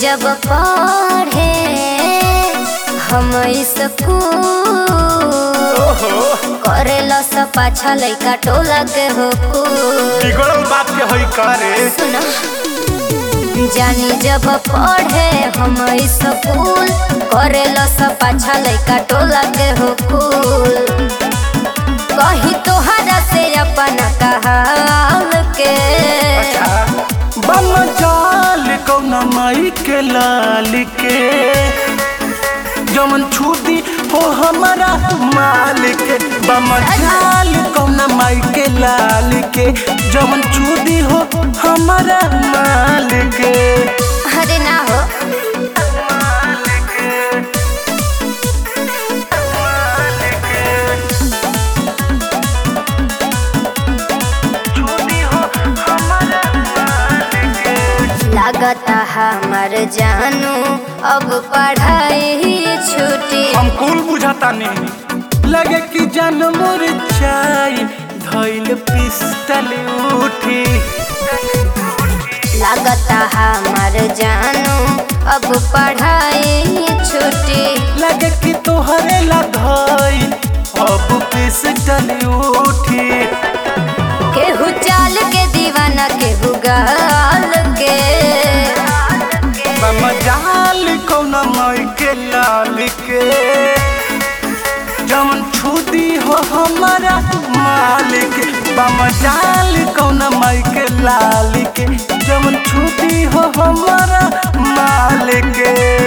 जब पढ़े हम स्कूल ओहो करेला सब पाछा लइका टोला के हो कुल बिगड़ल बात के होई करे सुनो जानी जब पढ़े हम स्कूल करेला सब पाछा लइका टोला के हो कुल कही तोहरा से अपना कहाल के अच्छा बम जाल कौना माई के लाल के जमन छूती हो हमारा माल के बम जाल कौना माई के लाल के जमन छूती हो हमारा माल के अरे ना हो छूती हो हमारा माल के लागता हमार जानू अब पढ़ाई छुटी हम कुल बुझाता नहीं लगे कि जान मोर चाय धैल पिस्टल उठी लागता हमार जानू अब पढ़ाई छुटी लगे कि तोहरे ला धैल अब पिस्टल उठी केहू चाल के दीवाना केहू गाल के मजाल कौन मई के लाल के जमन छुदी हो हमारा मालिक बमजाल कौन मई के लाल के जमन छुदी हो हमारा मालिक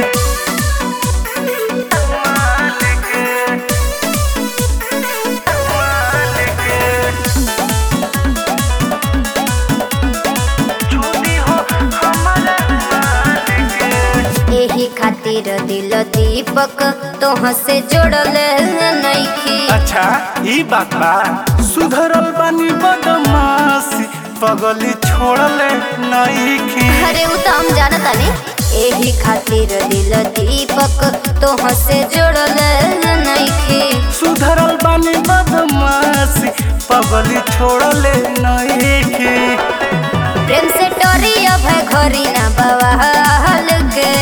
छुदी हो हमारा मालिक यही खातिर दिल दीपक तोह से जोड़ल नइखी अच्छा ई बात बा सुधरल बानी बदमाशी पगली छोड़ले नईखी अरे उ तो हम जानता नहीं यही खातिर दिल दीपक तोह से जोड़ल नइखी सुधरल बानी बदमाशी पगली छोड़ले नईखी प्रेम से टोरी अब है घरी ना बवाल के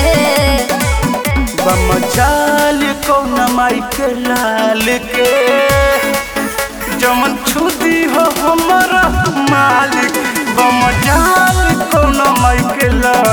बमचाल कौन माई के लाल के जमन छुदी हो हमारा मालिक बमचाल कौन माई के लाल